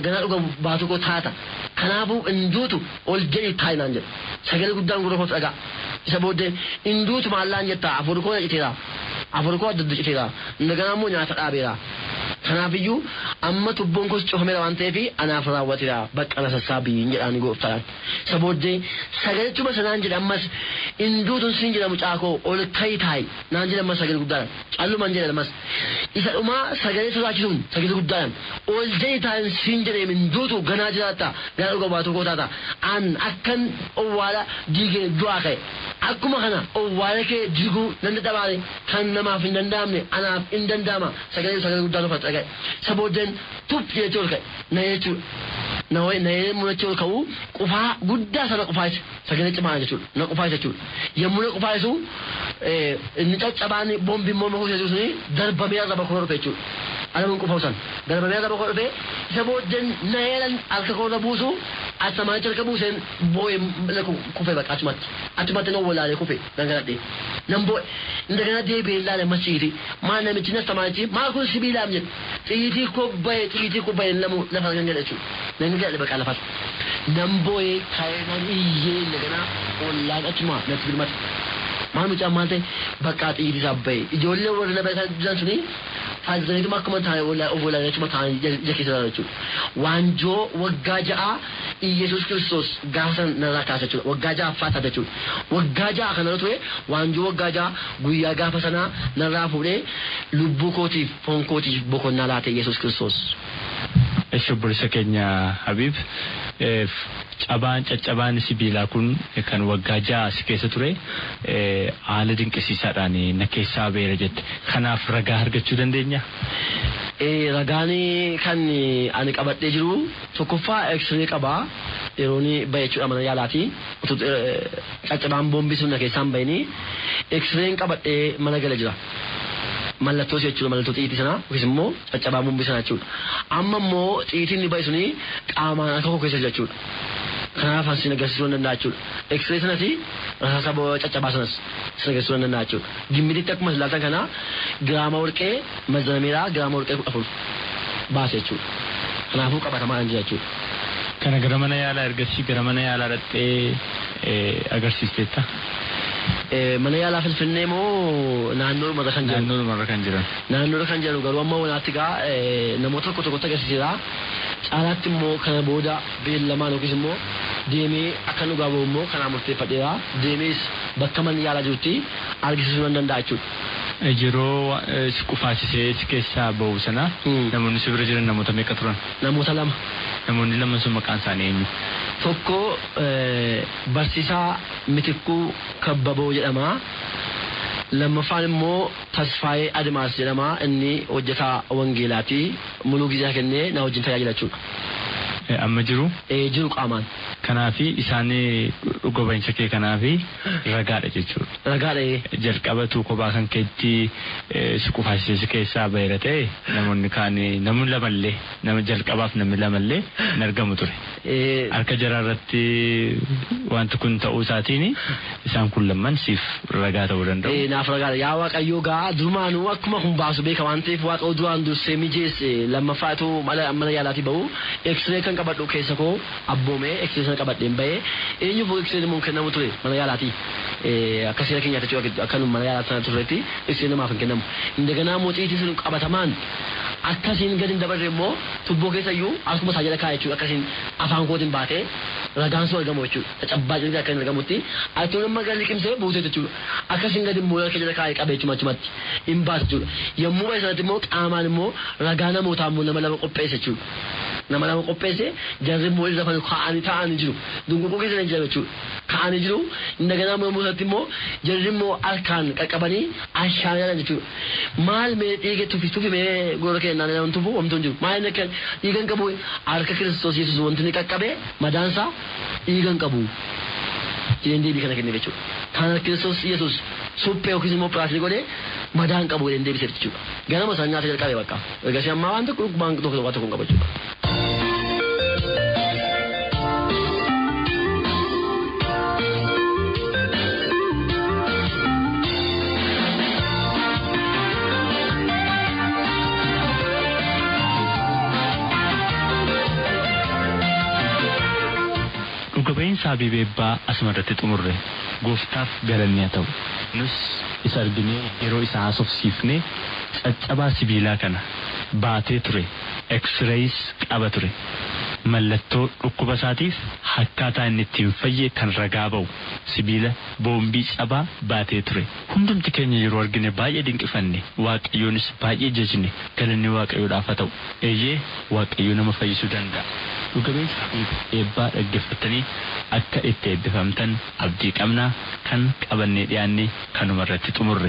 ganaa dhuga baatu koo taata kanaafuu induutu ol jedhi taayinaan jedha sagalee guddaan gurra koo dhagaa isa booddee induutu maallaan jettaa afur koo citeera afur koo adda adda citeera indaganaa immoo nyaata dhaabeera kanaafiyyuu amma tubboon kos cufameera waan ta'eef anaaf raawwateera baqqala sassaabii jedhaan gooftaan isa booddee sagalechuma sanaan jedha ammas induutun siin jedha mucaa koo ol ka'i taayi naan jedha ammas sagalee guddaadhaan callumaan jedha ammas isa dhumaa sagalee sodaachisuun sagalee guddaadhaan ol jedhi taayin siin jedhee induutu ganaa jiraatta ganaa dhuga baatu koo taata an akkan owwaala diigee du'aa ka'e akkuma kana owwaala kee diguu nan dadhabaale kan namaaf hin danda'amne anaaf hin danda'ama sagalee sagalee guddaa nufa dhagaye isa booddeen tup jechuu ol ka'e na jechuudha na wayi na yee mul'achuu ol ka'u qufaa guddaa sana qufaayise sagalee cimaa jechuudha na qufaayise jechuudha yommuu na qufaayisu inni caccabaan boombi immoo makuu jechuun suni darbamee arraba koo dhufe jechuudha alamuun qufaa'u san darbamee arraba koo dhufe isa booddeen na yeelan harka koo irra buusu asamaan jalka buuseen boo'ee kufe bakka achumatti achumatti na walaalee kufe gangaladhee nan boo'e indagana deebi'ee ilaale masiiti maal namichi nas tamaanichi maal kun sibiilaam jedhe xiyitii kobbaye xiyitii kobbaye lamu lafa gangala jechuudha nan gangala bakka lafas nan boo'ee ka'ee nan iyyee indagana ollaan achuma natti birmata maal mucaan maal ta'e bakka xiyitii isaa baye ijoollee warra na beekan jiran suni faayidaniituma akkuma taa'e obbolaa achuma taa'anii ija keessa jechuudha waanjoo waggaa ja'a Iyesuus Kiristoos gaafa sana narraa kaasa jechuudha waggaa ja'a faata jechuudha waggaa ja'a kana ture waanjoo waggaa ja'a guyyaa gaafa sanaa narraa fuudhee lubbuu kootiif foon kootiif boqonnaa laate Iyesuus Kiristoos. Shubbilisa keenya Habiib cabaan caccabaan sibiilaa kun kan waggaa ja'a si keessa ture haala dinqisiisaadhaan na keessaa beera jette kanaaf ragaa argachuu dandeenya. Ragaan kan ani qabadhee jiru tokkoffaa eksiree qabaa yeroo inni bahe jechuudha mana yaalaati caccabaan boombii sun na keessaan bahini eksireen qabadhee mana gala jira. mallattoo jechuudha mallattoo xiitii sana yookiis immoo caccabaa boombii sana jechuudha amma immoo xiitiin ni bahe suni qaamaan akka koo keessa jechuudha kanaaf asin agarsiisuu danda'a jechuudha eksiree sanas rasaasa caccabaa sanas sin agarsiisuu danda'a jechuudha gimmititti akkuma ilaaltan kana giraama warqee mazanameeraa giraama warqee kudha afur baase jechuudha kanaafuu qabatamaa jira jechuudha. Kana gara mana yaalaa ergasii gara mana yaalaa dhaqxee agarsiisteetta. mana yaalaa finfinnee moo naannoo dhumarra kan jiran Naannoo dhumarra kan jiran. naannoodha kan jiran garuu amma wanaatti gaa namoota tokko tokkotti agarsiiseera caalaatti immoo kana booda beellamaan yookiis immoo deemee akka dhugaa bahu immoo kanaa murteeffadheera deemees bakka manni yaalaa jirutti argisiisuu nan danda'a jechuudha. Yeroo si qufaasisee si keessaa bahu sana Hmm. namoonni si bira jiran namoota meeqa turan? namoota lama Namoonni lama sun maqaan isaanii eenyu? tokko eh, barsiisaa mitikkuu kabbaboo jedhama lammaffaan immoo tasfaayee adimaas jedhama inni hojjetaa wangeelaati muluu gizaa kennee na wajjin tajaajila jechuudha Eh, Amma jiru Eh, jiru qaamaan kanaafi isaan dhuga bahinsa kee kanaafi ragaadha jechuudha. ragaadha jalqabatu kophaa kan keetti eh, si qufaasisee si keessaa bahira ta'e namoonni kaan namni lamallee nama jalqabaaf namni lamallee hin argamu ture. Eh, Harka jaraa irratti wanti kun ta'uu isaatiin isaan kun lamman siif ragaa ta'uu danda'u. Eh, naaf ragaadha yaa waaqayyoo gaa durumaanuu akkuma kun baasu beeka waan ta'eef waaqa duraan dursee mijeesse lammaffaatu mana mana yaalaatii bahu eksiree kan qabadhu keessa koo abboomee eksiree sana qabadheen bahee eenyuuf eksiree immoo kennamu ture mana yaalaatii Eh, akka seera keenyaatti jechuudha akka nu mana yaalaa sana turreetti eksiree namaaf hin kennamu indaganaa mootiitii sun qabatamaan akkasiin gadi hin dabarre immoo tubboo keessa iyyuu akkuma isaa jala kaa'e jechuudha akkasiin afaan kootiin baatee ragaan sun argamu jechuudha caccabaa jirti akka hin argamutti ati nama gadi liqimsee buutee jechuudha akkasiin gadi immoo harka jala kaa'e qabee jechuudha achumatti hin baatu jechuudha yommuu bahe sanatti immoo qaamaan immoo ragaa namootaa immoo nama lama qopheesse jechuudha. nama lama qopheesse jarri immoo irra fanu kaa'anii taa'anii jiru dunguquu keessa hin jiran jechuudha kaa'anii jiru indaganaa immoo irratti immoo jarri immoo harkaan qaqqabanii ashaan jalan jechuudha maal mee dhiiga tufi tufi mee goora kennaan nama tufu wamtu hin jiru maal inni akka dhiigan qabu harka kiristoos yesus wanti inni qaqqabe madaansaa dhiigan qabu jedheen deebii kana kenne jechuudha kan kiristoos yesus suphee yookiis immoo piraasii godhee madaan qabu jedheen deebiseef jechuudha ganama isaan nyaata jalqabe bakka ergasii ammaa waan tokko waan tokko waan tokko hin qabu jechuudha. Qilleensa Habiibeebbaa asumarratti xumurre gooftaaf galanni haa ta'u. Nus isa arginee yeroo isa haasofsiifnee caccabaa sibiilaa kana baatee ture. Eksireyis qaba ture. Mallattoo dhukkuba isaatiif akkaataa inni ittiin fayye kan ragaa ba'u sibiila boombii cabaa baatee ture. Hundumti keenya yeroo argine baay'ee dinqifanne waaqayyoonis baay'ee jajne galanni waaqayyoodhaaf haa ta'u. Eeyyee waaqayyoo nama fayyisuu danda'a. Dhugabeessa eebbaa dhaggeeffatanii akka itti eebbifamtan abdii qabnaa kan qabannee dhiyaanne kanuma irratti xumurre.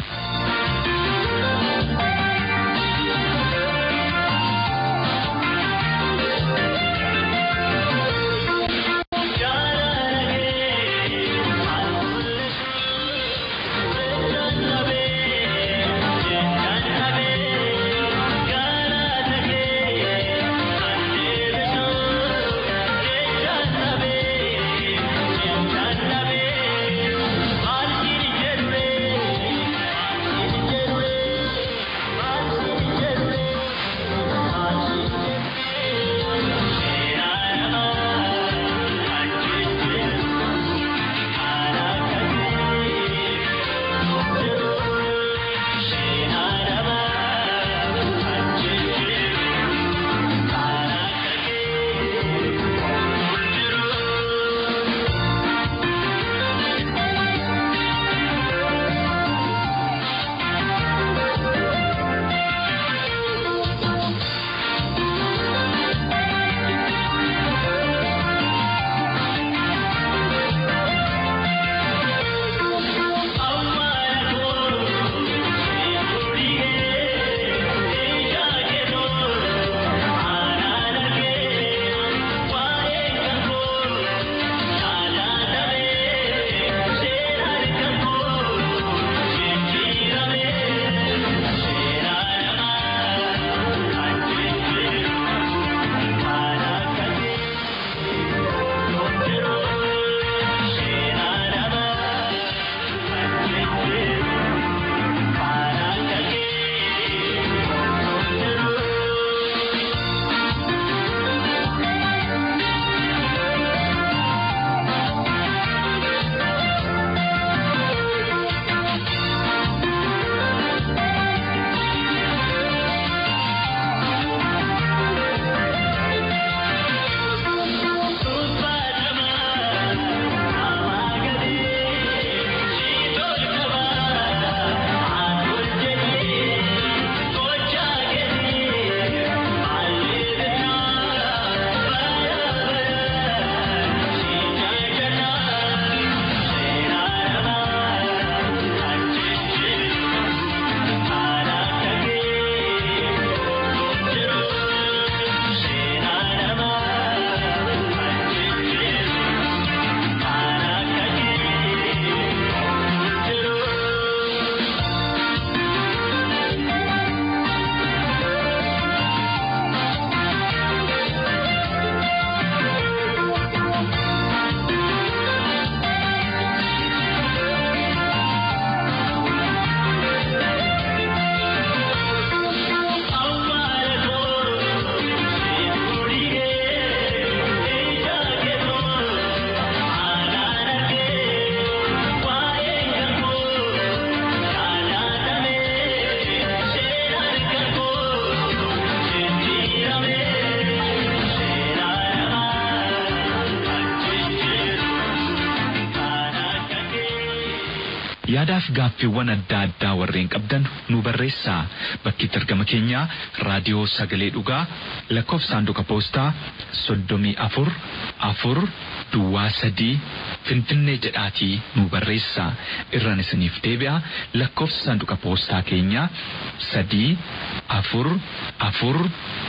yaadaaf gaaffiiwwan adda addaa warreen qabdan nu barreessaa bakkitti argama keenyaa raadiyoo sagalee dhugaa lakkoofsa saanduqa poostaa soddomii afur afur duwwaa sadii finfinnee jedhaatii nu barreessaa irraan isiniif deebi'a lakkoofsa saanduqa poostaa keenyaa sadii afur afur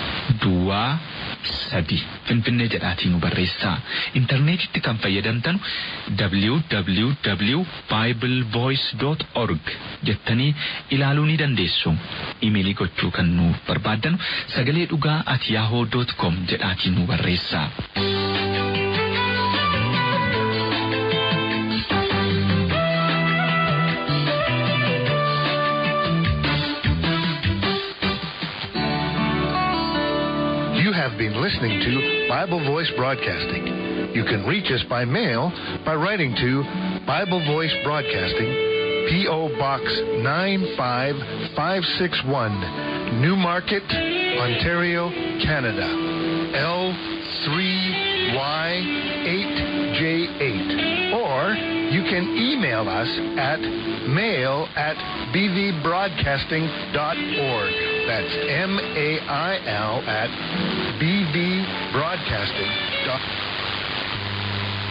duwwaa sadi finfinnee jedhaatii nu barreessaa intarneetitti kan fayyadamtan www.biblevoice.org jettanii ilaaluu ni dandeessu imeelii gochuu kan nu barbaaddan sagalee dhugaa at yahoo.com jedhaatii nu barreessaa. You have been listening to Bible Voice Broadcasting. You can reach us by mail by writing to Bible Voice Broadcasting, P.O. Box 95561, Newmarket, Ontario, Canada. L3Y8J8. Or you can email us at mail at bvbroadcasting.org. That's M A I L at bvbroadcasting.org.